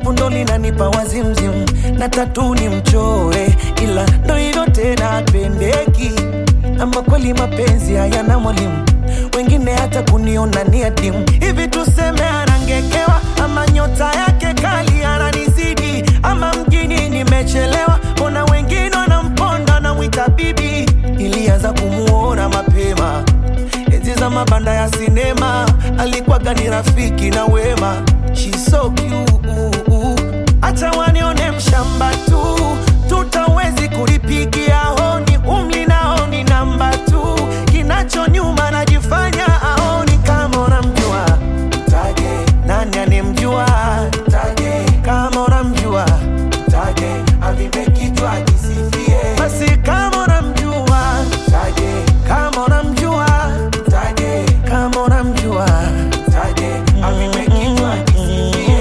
shepu ndo linanipa wazimzim na tatu ni mchore, ila ndo hivyo tena apendeki. Ama kweli mapenzi hayana mwalimu, wengine hata kuniona ni adimu. Hivi tuseme anangekewa, ama nyota yake kali ananizidi, ama mjini nimechelewa, mbona wengine wanamponda na mwita bibi. Ilianza kumuona mapema enzi za mabanda ya sinema, alikuwaga ni rafiki na wema. She's so cute, acha wanione mshamba tu, tutawezi kulipigia honi, umli nao ni namba tu, kinacho nyuma najifanya aoni. Kama unamjua mtaje, nani anemjua mtaje, kama unamjua mtaje, avimbe kichwa ajisifie, basi kama unamjua mtaje, kama unamjua mtaje, kama unamjua mtaje, avimbe kichwa ajisifie.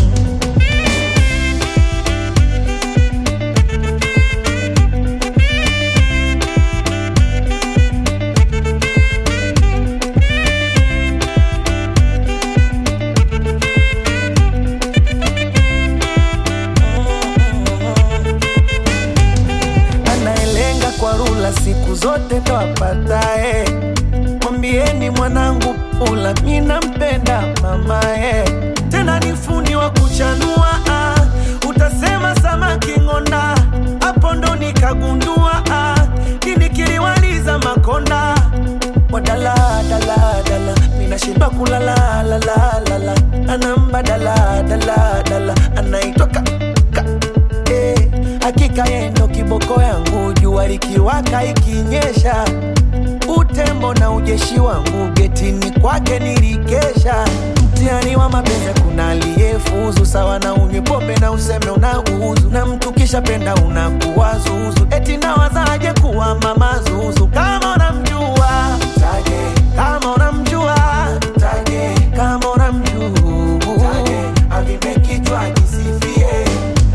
anayelenga kwa rula siku zote ndo apatae. Mwambieni mwanangu pula, mi nampenda mamae, tena ni fundi wa kuchanua ah. Utasema samaki ng'onda, hapo ndo nikagundua ah. Kini kiliwaliza makonda wadala dala dala, minashindwa kulala la la la la, anamba dala dala dala, anaitwa ka, ka eh, hakika yeye ndo kiboko yangu, jua likiwaka ikinyesha, utembo na ujeshi wangu getini kwake nilikesha. Mtihani wa mapenzi, kuna aliyefuzu sawa na unywe pombe na useme unauzu, na mtu kisha penda unakuwa zuzu, eti nawazaje kuwa mama zuzu kama unamjua mtaje, kama unamjua mtaje, kama unamjua mtaje, avimbe kichwa ajisifie.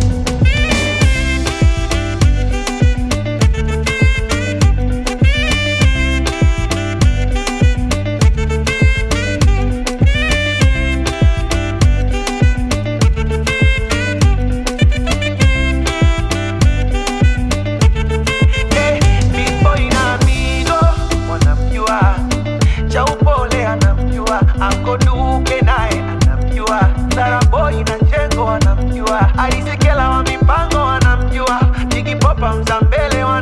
Eh, Big Boy na Mido wanamjua, cha upole anamjua, Anko Duke naye anamjua, Sara Boy na Chengo wanamjua, Alisekela wa mipango wanamjua, Jigi Popa Mzambele wanamjua